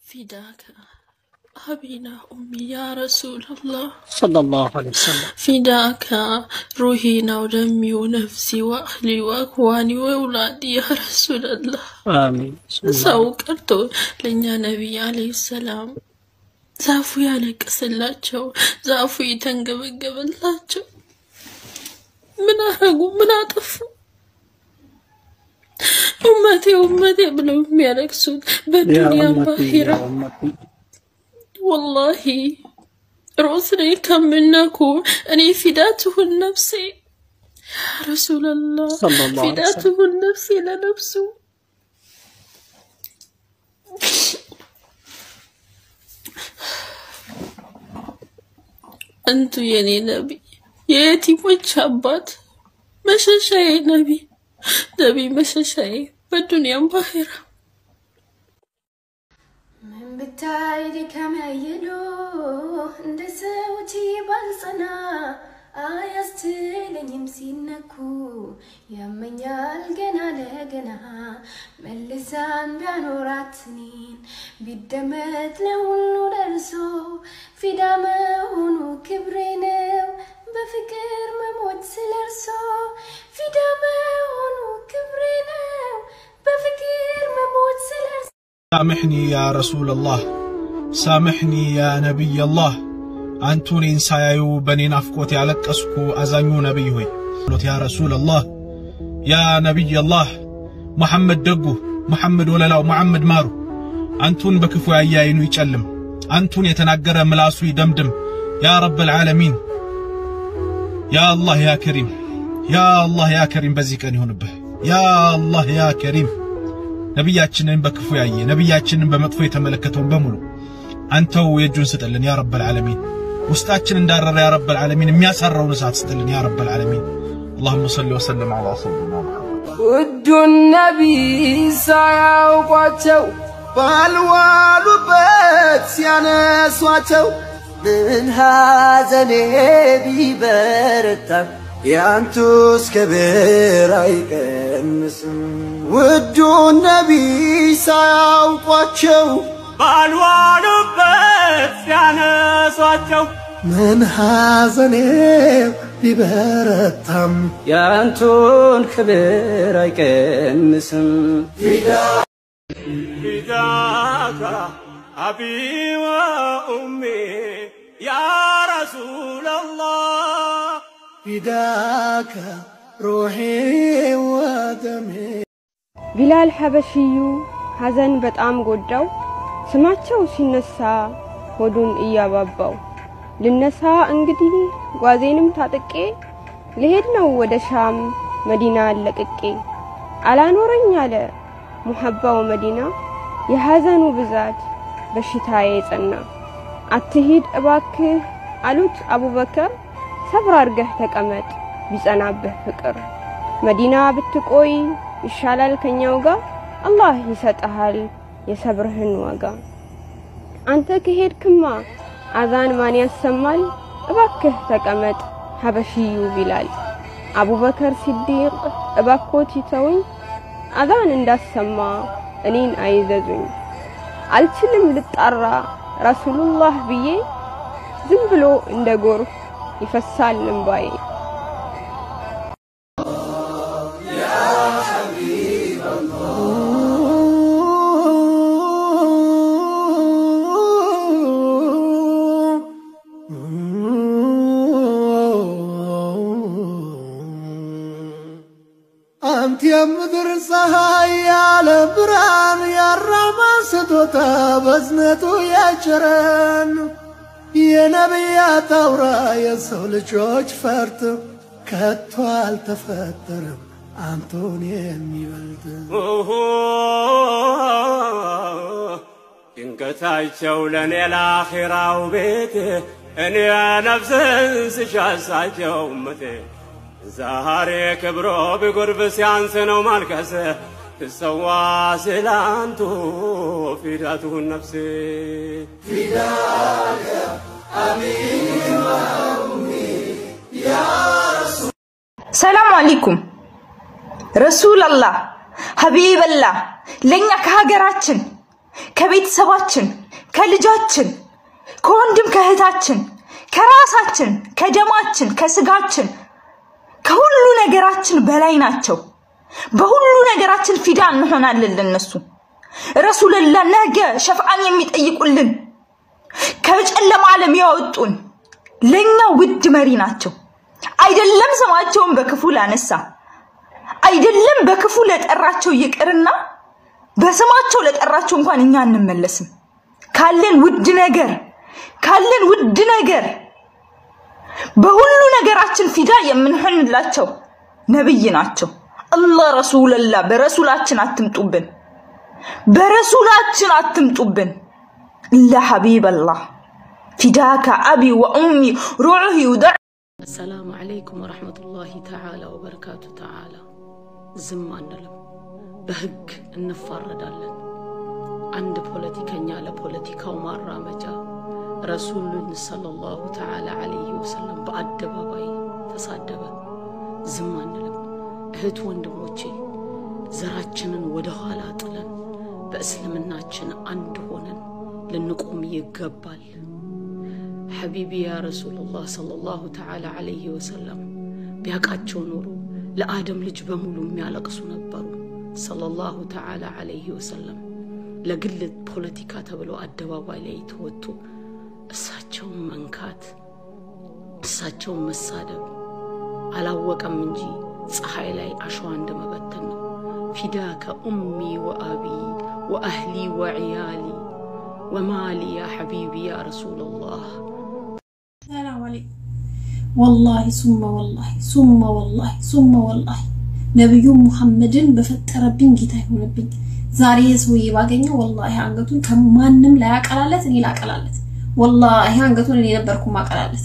فداك أبينا أمي يا رسول الله صلى الله عليه وسلم فداك روحي ودمي ونفسي وأهلي وأخواني وأولادي يا رسول الله آمين بسم الله ሰው ቀርቶ ለእኛ ነቢይ አለይሂ ሰላም ዛፉ ያለቀሰላቸው ዛፉ የተንገበገበላቸው ምን አረጉ? ምን አጠፉ? ኡመቴ ኡመቴ ብለው የሚያለቅሱት يا በዱንያ أمتي ባሂራ يا أمتي ወላሂ ሮስኔ ከምነኩ እኔ ፊዳትሁን ነፍሴ ያ ረሱላላህ صلى الله عليه وسلم ፊዳትሁን ነፍሴ ለነፍሱ አንቱ የኔ ነቢይ የየቲሞች አባት መሸሻዬ ነቢይ ነቢይ መሸሻዬ በዱንያም ባኺራ ምን ብታይ ድካም ያየሎ እንደ ሰዎች ባልጸና አያስትለኝም ሲነኩ ያመኛል ገና ለገና መልሳን ቢያኖራት እኔን ቢደመጥ ለሁሉ ደርሶ ፊዳ መሆኑ ክብሬ ነው በፍቅር መሞት ስለርሶ ፊዳ መሆኑ ክብሬ ነው በፍቅር መሞት ስለርሶ سامحني يا رسول الله سامحني يا نبي الله አንቱ እኔን ሳያዩ በእኔ ናፍቆት ያለቀስኩ አዛኙ ነቢይ ሆይ ሎት ያ ረሱል አላህ ያ ነቢይ አላህ መሐመድ ደጉ መሐመድ ወለላው መሐመድ ማሩ አንቱን በክፉ ያየ ዓይኑ ይጨልም አንቱን የተናገረ ምላሱ ይደምድም ያ ረበል ዓለሚን ያ አላህ ያ ከሪም ያ አላህ ያ ከሪም በዚህ ቀን ይሆንብህ ያ አላህ ያ ከሪም ነቢያችንን በክፉ ያየ ነቢያችንን በመጥፎ የተመለከተውን በሙሉ አንተው የእጁን ስጥልን ያ ረበል ዓለሚን ውስጣችን እንዳረረ ያ ረበል ዓለሚን የሚያሳራውን እሳት ስጥልን ያ ረበል ዓለሚን اللهم صل وسلم على سيدنا محمد ውዱን ነቢይ ሳያውቋቸው ባልዋሉበት ሲያነሷቸው ምን ሐዘኔ ቢበረታም ያንቱስ ክብር አይቀንስም። ውዱን ነቢይ ሳያውቋቸው ባልዋሉበት ሲያነሷቸው ምን ሐዘኔ ቢበረታም ያንቱን ክብር አይቀንስም። فداك أبي وأمي يا رسول الله ፊዳከ ሩሒ ወደሜ ቢላል ሐበሽዩ ሐዘን በጣም ጎዳው። ስማቸው ሲነሳ ሆዱን እያባባው ልነሳ እንግዲህ ጓዜንም ታጥቄ ልሄድ ነው ወደ ሻም መዲና ለቅቄ አላኖረኝ አለ ሙሐባው መዲና የሐዘኑ ብዛት በሽታዬ ጸና። አትሂድ እባክህ አሉት አቡበከር ሰብር አርገህ ተቀመጥ ቢጸናብህ ፍቅር መዲና ብትቆይ ይሻላል ከኛው ጋር አላህ ይሰጥሃል የሰብርህን ዋጋ። አንተ ከሄድክማ አዛን ማን ያሰማል? እባክህ ተቀመጥ ሐበሽዩ ቢላል። አቡበከር ሲዲቅ እባኮት ይተውኝ አዛን እንዳሰማ እኔን አይዘዙኝ። አልችልም ልጣራ ረሱሉላህ ብዬ ዝም ብሎ እንደ ጎርፍ ይፈሳል እንባዬ። አንተ የምድር ፀሐይ ያለ ብርሃን ያራማ ስጦታ በዝነቱ ያጭረን የነቢያት አውራ የሰው ልጆች ፈርጥ ከቶ አልተፈጠረም አንቶን የሚበልጥ ድንገታቸው ለእኔ ለአኺራው ቤት እኔ ነፍስን ስሻሳቸው እመቴ ዛሬ ክብሮ ቢጎርብ ሲያንስ ነው ማልቀስ ትሰዋ ስላንቱ ፊዳቱን ነፍሴ ሰላም አለይኩም ረሱላላህ ሀቢበላህ ለእኛ ከሀገራችን ከቤተሰባችን፣ ከልጃችን፣ ከወንድም ከእህታችን፣ ከራሳችን፣ ከደማችን፣ ከስጋችን፣ ከሁሉ ነገራችን በላይ ናቸው። በሁሉ ነገራችን ፊዳ እንሆናለን ለነሱ። ረሱልላ ነገ ሸፍዓን የሚጠይቁልን ከጨለማ ዓለም ያወጡን ለኛ ውድ መሪ ናቸው። አይደለም ስማቸውን በክፉ ላነሳ አይደለም በክፉ ለጠራቸው ይቅርና በስማቸው ለጠራቸው እንኳን እኛ አንመለስም። ካለን ውድ ነገር ካለን ውድ ነገር በሁሉ ነገራችን ፊዳ የምንሆንላቸው ነብይ ናቸው። አላህ ረሱልላ በረሱላችን አትምጡብን፣ በረሱላችን አትምጡብን። ለሐቢብ አላህ ፊዳከ አቢ ወኡሚ ሩዑህ ዩደ አሰላሙ አለይኩም ወረሕመቱላሂ ተዓላ ወበረካቱ። ተዓላ ዝም አንልም፣ በህግ እንፋረዳለን። አንድ ፖለቲከኛ ለፖለቲካው ማራመጃ ረሱሉን ሰለላሁ ተዓላ አለይሂ ወሰለም በአደባባይ ተሳደበ፣ ዝም አንልም። እህት ወንድሞቼ ዘራችንን ወደ ኋላ ጥለን በእስልምናችን አንድ ሆነን ልንቆም ይገባል። ሐቢቢ ያ ረሱሉላህ ሰለላሁ ተዓላ አለይሂ ወሰለም ቢያውቃቸው ኖሮ ለአደም ልጅ በሙሉ የሚያለቅሱ ነበሩ። ሰለላሁ ተዓላ አለይሂ ወሰለም ለግል ፖለቲካ ተብሎ አደባባይ ላይ ተወጥቶ እሳቸውን መንካት እሳቸውን መሳደብ አላወቀም እንጂ ፀሐይ ላይ አሸዋ እንደመበተን ነው። ፊዳከ ኡሚ ወአቢ ወአህሊ ወዕያሊ ወማሊ ያ ሐቢቢ ያ ረሱለላህ ሰላም አለይኩም። ወላሂ ሱመ ወላሂ ሱመ ወላሂ ሱመ ወላሂ ነብዩ ሙሐመድን በፈጠረብኝ ጌታ ይሆንብኝ። ዛሬ ሰውዬ ባገኘው ወላሂ አንገቱን ከማንም ላይ አቀላለት፣ እኔ ላቀላለት። ወላሂ አንገቱን እኔ ነበርኩ ማቀላለት።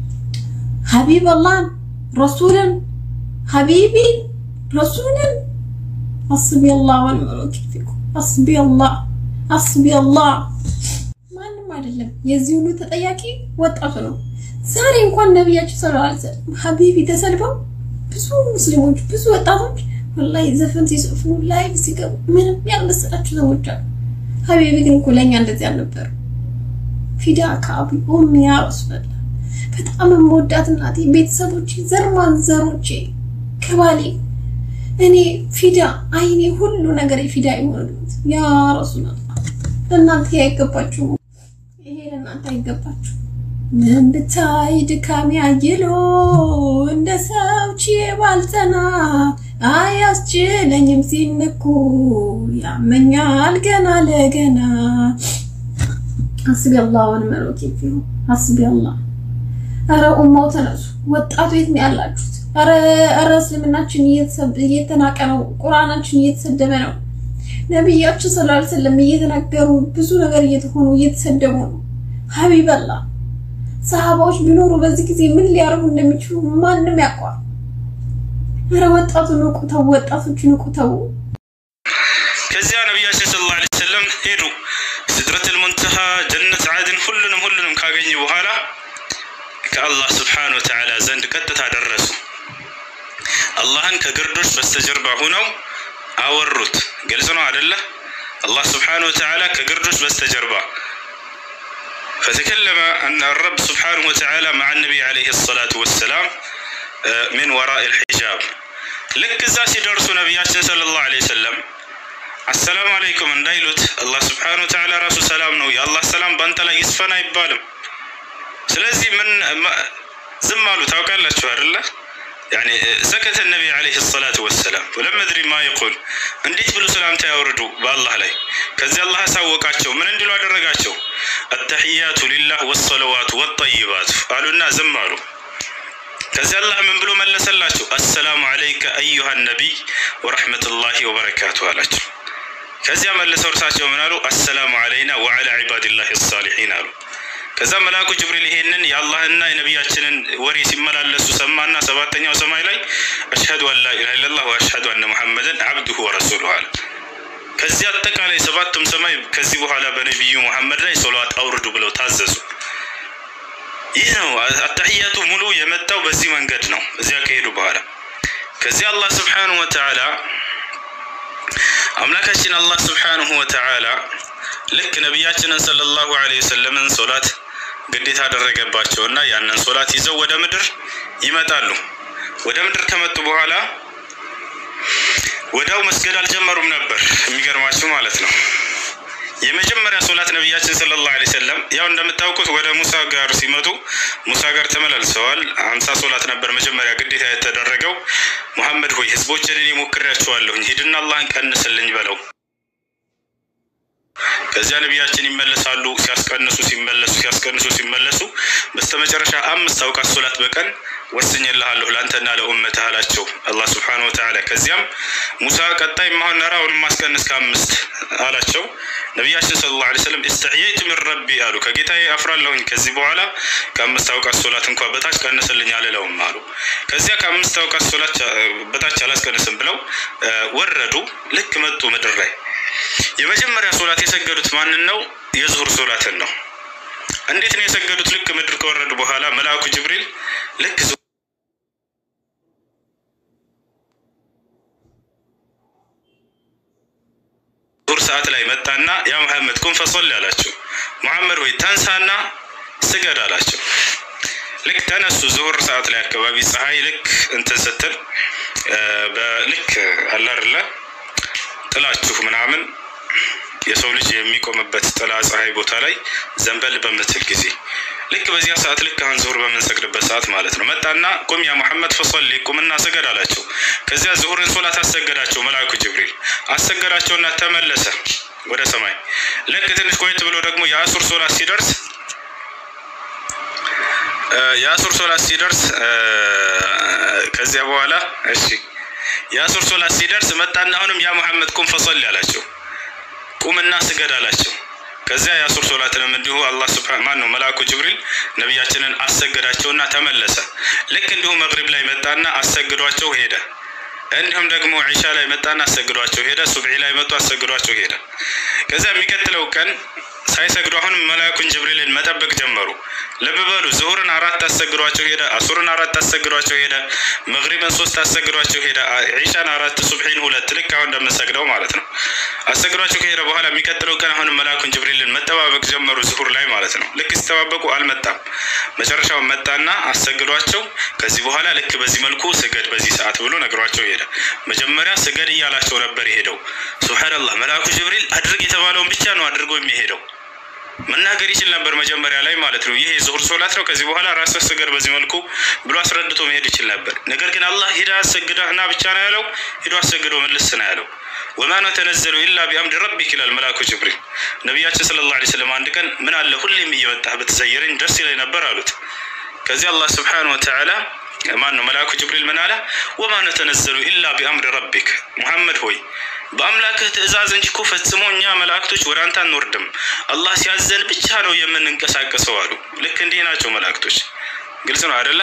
ሀቢብ አላህን ረሱልን ሀቢቢ ረሱልን አስቢ አላህ ወንዕመል ወኪል ፊኩም አስቢ አላህ አስቢ አላህ ማንም አይደለም። የዚህ ሁሉ ተጠያቂ ወጣቱ ነው። ዛሬ እንኳን ነቢያችን ሰለላሁ ዐለይሂ ወሰለም ሀቢቢ ተሰድበው ብዙ ሙስሊሞች ብዙ ወጣቶች ወላሂ ዘፈን ሲጽፉ ላይቭ ሲገቡ ምንም ያልመሰላቸው ሰዎች አሉ። ሀቢቢ ግን እኮ ለእኛ እንደዚህ አልነበሩ። ፊዳ ከአቢ ኡሚ ያ ረሱላህ በጣም የምወዳት እናቴ፣ ቤተሰቦቼ፣ ዘር ማንዘሮቼ ከባሌ እኔ ፊዳ አይኔ ሁሉ ነገር ፊዳ ይሆንሉት ያ ረሱላህ። ለእናንተ አይገባችሁም። ይሄ ለእናንተ አይገባችሁ። ምን ብታይ ድካሜ አይሎ እንደ ሰው ችዬ ባልጸና አያስችለኝም ሲነኩ ያመኛል ገና ለገና። ሐስቢ አላህ ወኒዕመል ወኪል ፊሁ ሐስቢ አላህ። ኧረ ኡማው ተነሱ፣ ወጣቱ የት ነው ያላችሁት? ኧረ ኧረ እስልምናችን እየተናቀ ነው፣ ቁርአናችን እየተሰደበ ነው። ነቢያችን ሰለላሁ ዐለይሂ ወሰለም እየተናገሩ ብዙ ነገር እየተሆኑ እየተሰደቡ ነው። ሀቢብ አላህ ሰሃባዎች ቢኖሩ በዚህ ጊዜ ምን ሊያደርጉ እንደሚችሉ ማንም ያውቀዋል። ኧረ ወጣቱ ንቁ ተው፣ ወጣቶቹ ንቁ ተው። ከዚያ ነቢያችን ሰለላሁ ዐለይሂ ወሰለም ሄዱ። ሲድረቱል ሙንተሃ፣ ጀነት ዓድን፣ ሁሉንም ሁሉንም ካገኙ በኋላ ከአላህ ስብሓነሁ ወተዓላ ዘንድ ቀጥታ ደረሱ። አላህን ከግርዶች በስተጀርባ ሆነው አወሩት። ግልጽ ነው አደለ? አላህ ስብሓነሁ ወተዓላ ከግርዶች በስተጀርባ فتكلم أن الرب سبحانه وتعالى مع النبي عليه الصلاة والسلام من وراء الحجاب ልክ እዛ ሲደርሱ ነቢያችን ሰለላሁ ዐለይሂ ወሰለም አሰላሙ አለይኩም እንዳይሉት አላህ ስብሓነሁ ወተዓላ ራሱ ሰላም ነው። የአላህ ሰላም በአንተ ላይ ይስፈን አይባልም። ስለዚህ ምን ዝም አሉ። ታውቃላችሁ አይደለ? ያኒ ሰከተ ነቢ ዐለይሂ ሰላቱ ወሰላም ወለም አድሪ ማ ይቁል እንዴት ብሎ ሰላምታ ያወርዱ በአላህ ላይ። ከዚህ አላህ አሳወቃቸው። ምን እንዲሉ አደረጋቸው? አተሕያቱ ሊላህ ወሰለዋቱ ወጠይባቱ አሉና ዝም አሉ። ከዚህ አላህ ምን ብሎ መለሰላቸው? አሰላሙ አለይከ አዩሃ ነቢይ ወረሕመቱላሂ ወበረካቱ አላቸው። ከዚያ መልሰው እርሳቸው ምን አሉ? አሰላሙ አለይና ወዐላ ዒባዲላሂ ሳሊሒን አሉ። ከዛ መልአኩ ጅብሪል ይሄንን የአላህና የነቢያችንን ወሬ ሲመላለሱ ሰማና ሰባተኛው ሰማይ ላይ አሽሀዱ አን ላ ኢላሃ ኢለላህ ወአሽሀዱ አነ ሙሐመደን አብዱሁ ወረሱሉሁ አለ። ከዚህ አጠቃላይ ሰባቱም ሰማይ ከዚህ በኋላ በነቢዩ ሙሐመድ ላይ ሶላት አውርዱ ብለው ታዘዙ። ይህ ነው አታሕያቱ ሙሉ የመጣው በዚህ መንገድ ነው። እዚያ ከሄዱ በኋላ ከዚህ አላህ ስብሓንሁ ወተዓላ አምላካችን አላህ ስብሓንሁ ወተዓላ ልክ ነቢያችንን ሰለላሁ ዐለይሂ ወሰለምን ሶላት ግዴታ አደረገባቸውና ያንን ሶላት ይዘው ወደ ምድር ይመጣሉ። ወደ ምድር ከመጡ በኋላ ወዲያው መስገድ አልጀመሩም ነበር። የሚገርማችሁ ማለት ነው። የመጀመሪያ ሶላት ነቢያችን ሰለላሁ ዐለይሂ ወሰለም ያው እንደምታውቁት ወደ ሙሳ ጋር ሲመጡ ሙሳ ጋር ተመላልሰዋል። ሀምሳ ሶላት ነበር መጀመሪያ ግዴታ የተደረገው። ሙሐመድ ሆይ ህዝቦችን እኔ ሞክሬያቸዋለሁኝ፣ ሂድና አላህን ቀንስልኝ በለው። ከዚያ ነቢያችን ይመለሳሉ። ሲያስቀንሱ ሲመለሱ ሲያስቀንሱ ሲመለሱ በስተመጨረሻ አምስት አውቃት ሶላት በቀን ወስኜልሃለሁ ለአንተና ለኡመትህ አላቸው አላህ ስብሓነሁ ወተዓላ። ከዚያም ሙሳ ቀጣይ ማሆን ነራ አሁንም ማስቀንስ ከአምስት አላቸው። ነቢያችን ሰለላሁ ዐለይሂ ወሰለም እስተሕየይቱ ሚን ረቢ አሉ። ከጌታዬ አፍራለሁኝ ከዚህ በኋላ ከአምስት አውቃት ሶላት እንኳ በታች ቀንስልኝ አልለውም አሉ። ከዚያ ከአምስት አውቃት ሶላት በታች አላስቀንስም ብለው ወረዱ። ልክ መጡ ምድር ላይ የመጀመሪያ ሶላት የሰገዱት ማንን ነው? የዙሁር ሶላትን ነው። እንዴት ነው የሰገዱት? ልክ ምድር ከወረዱ በኋላ መልአኩ ጅብሪል ልክ ዙሁር ሰዓት ላይ መጣና ያ መሐመድ ቁም ፈሶል አላቸው። መሐመድ ወይ ተንሳና ስገድ አላቸው። ልክ ተነሱ። ዙሁር ሰዓት ላይ አካባቢ ፀሐይ ልክ እንትን ስትል በልክ አላርላ ጥላችሁ ምናምን የሰው ልጅ የሚቆምበት ጥላ ፀሐይ ቦታ ላይ ዘንበል በምትል ጊዜ ልክ በዚያ ሰዓት ልክ አሁን ዙሁር በምንሰግድበት ሰዓት ማለት ነው። መጣና ቁም ያ ሙሐመድ ፈሰሊ ቁምና ስገድ አላቸው። ከዚያ ዙሁርን ሶላት አሰገዳቸው መልአኩ ጅብሪል አሰገዳቸውና ተመለሰ ወደ ሰማይ። ልክ ትንሽ ቆየት ብሎ ደግሞ የአሱር ሶላት ሲደርስ የአሱር ሶላት ሲደርስ ከዚያ በኋላ እሺ የአሱር ሶላት ሲደርስ መጣና አሁንም ያ ሙሐመድ ቁም ፈሰሊ አላቸው። ቁምና ስገድ አላቸው። ከዚያ የአሱር ሶላትንም እንዲሁ አላህ ስብሐ ማን ነው መልአኩ ጅብሪል ነቢያችንን አሰገዳቸውና ተመለሰ። ልክ እንዲሁ መግሪብ ላይ መጣና አሰግዷቸው ሄደ። እንዲሁም ደግሞ ዒሻ ላይ መጣና አሰግዷቸው ሄደ። ሱብሒ ላይ መጡ አሰግዷቸው ሄደ። ከዚያ የሚቀጥለው ቀን ሳይሰግዱ አሁንም መልአኩን ጅብሪልን መጠበቅ ጀመሩ። ልብ በሉ ዙሁርን አራት አሰግዷቸው ሄደ። አሱርን አራት አሰግዷቸው ሄደ። መግሪብን ሶስት አሰግዷቸው ሄደ። ዒሻን አራት፣ ሱብሒን ሁለት፣ ልክ አሁን እንደምንሰግደው ማለት ነው። አሰግዷቸው ከሄደ በኋላ የሚቀጥለው ቀን አሁንም መልአኩን ጅብሪልን መጠባበቅ ጀመሩ፣ ዙሁር ላይ ማለት ነው። ልክ ሲጠባበቁ አልመጣም። መጨረሻው መጣና አሰግዷቸው፣ ከዚህ በኋላ ልክ በዚህ መልኩ ስገድ በዚህ ሰዓት ብሎ ነግሯቸው ሄደ። መጀመሪያ ስገድ እያላቸው ነበር የሄደው። ሱብሓነላህ መልአኩ ጅብሪል አድርግ የተባለውን ብቻ ነው አድርጎ የሚሄደው። መናገር ይችል ነበር መጀመሪያ ላይ ማለት ነው። ይሄ ዙሁር ሶላት ነው፣ ከዚህ በኋላ ራስህ ስገድ በዚህ መልኩ ብሎ አስረድቶ መሄድ ይችል ነበር። ነገር ግን አላህ ሂዳ አሰግደህ ና ብቻ ነው ያለው። ሂዶ አሰግዶ መልስ ነው ያለው። ወማ ነተነዘሉ ኢላ ቢአምድ ረቢክ ይላል መልአኩ ጅብሪል። ነቢያችን ሰለላሁ ዐለይሂ ወሰለም አንድ ቀን ምን አለ ሁሌም እየመጣህ ብትዘይረኝ ደስ ይለኝ ነበር አሉት። ከዚህ አላህ ስብሓነሁ ወተዓላ ማን ነው መልአኩ ጅብሪል ምን አለ? ወማ ነተነዘሉ ኢላ ቢአምድ ረቢክ ሙሐመድ ሆይ በአምላክህ ትእዛዝ እንጂ እኮ ፈጽሞ እኛ መላእክቶች ወደ አንተ አንወርድም፣ አላህ ሲያዘን ብቻ ነው የምንንቀሳቀሰው አሉ። ልክ እንዲህ ናቸው መላእክቶች። ግልጽ ነው አይደለ?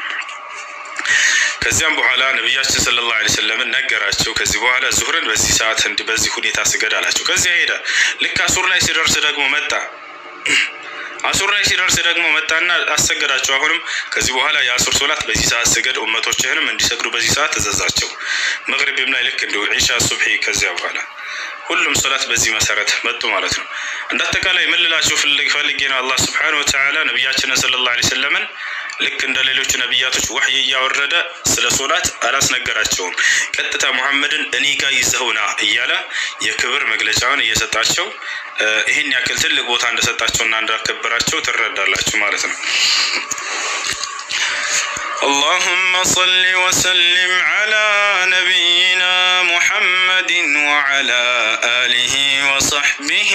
ከዚያም በኋላ ነቢያችን ሰለላሁ ዐለይሂ ወሰለምን ነገራቸው። ከዚህ በኋላ ዙሁርን በዚህ ሰዓት እንዲህ በዚህ ሁኔታ ስገድ አላቸው። ከዚያ ሄደ። ልክ አሱር ላይ ሲደርስ ደግሞ መጣ። አሱር ላይ ሲደርስ ደግሞ መጣና አሰገዳቸው። አሁንም ከዚህ በኋላ የአሱር ሶላት በዚህ ሰዓት ስገድ፣ ኡመቶችህንም እንዲሰግዱ በዚህ ሰዓት ተዘዛቸው። መግሪብም ላይ ልክ እንዲሁ ዒሻ፣ ሱብሒ ከዚያ በኋላ ሁሉም ሶላት በዚህ መሰረት መጡ ማለት ነው። እንደ አጠቃላይ ምን ልላችሁ ፈልጌ ነው አላህ ስብሓነሁ ወተዓላ ነቢያችንን ሰለላሁ ዐለይሂ ወሰለምን ልክ እንደ ሌሎቹ ነቢያቶች ዋህይ እያወረደ ስለ ሶላት አላስነገራቸውም። ቀጥታ ሙሐመድን እኔ ጋር ይዘውና እያለ የክብር መግለጫውን እየሰጣቸው ይህን ያክል ትልቅ ቦታ እንደሰጣቸውና እንዳከበራቸው ትረዳላችሁ ማለት ነው። اللهم صل وسلم على نبينا محمد وعلى آله وصحبه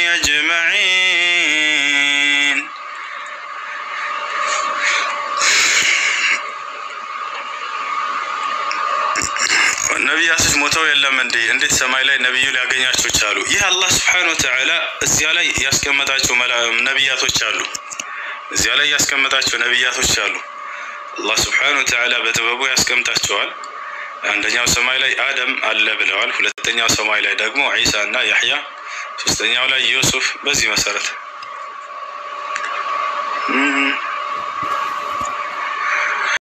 أجمعين ነቢያቶች ሞተው የለም እንዴ? እንዴት ሰማይ ላይ ነቢዩ ሊያገኛቸው ቻሉ? ይህ አላህ ስብሓነሁ ወተዓላ እዚያ ላይ ያስቀመጣቸው ነቢያቶች አሉ። እዚያ ላይ ያስቀመጣቸው ነቢያቶች አሉ። አላህ ስብሓነሁ ወተዓላ በጥበቡ ያስቀምጣቸዋል። አንደኛው ሰማይ ላይ አደም አለ ብለዋል። ሁለተኛው ሰማይ ላይ ደግሞ ዒሳ እና ያሕያ፣ ሶስተኛው ላይ ዩሱፍ። በዚህ መሰረት